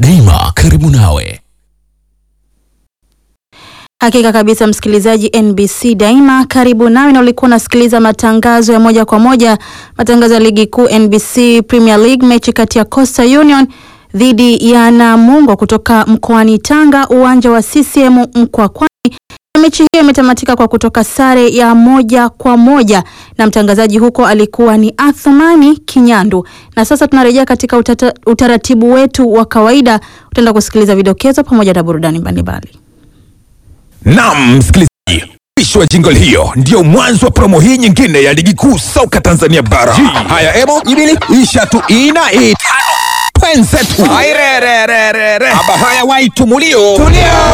daima karibu nawe. Hakika kabisa, msikilizaji, NBC daima karibu nawe, na ulikuwa unasikiliza matangazo ya moja kwa moja, matangazo ya ligi kuu NBC Premier League, mechi kati ya Coastal Union dhidi ya Namungo kutoka mkoani Tanga, uwanja wa CCM Mkwakwani. Mechi hiyo imetamatika kwa kutoka sare ya moja kwa moja na mtangazaji huko alikuwa ni Athumani Kinyandu. Na sasa tunarejea katika utata, utaratibu wetu wa kawaida. Utaenda kusikiliza vidokezo pamoja na burudani mbalimbali. Naam, msikilizaji, mwisho wa jingle hiyo ndio mwanzo wa promo hii nyingine ya ligi kuu soka Tanzania bara. Haya emo ibili isha tu ina itano twenzetu airererere aba haya waitumulio tulio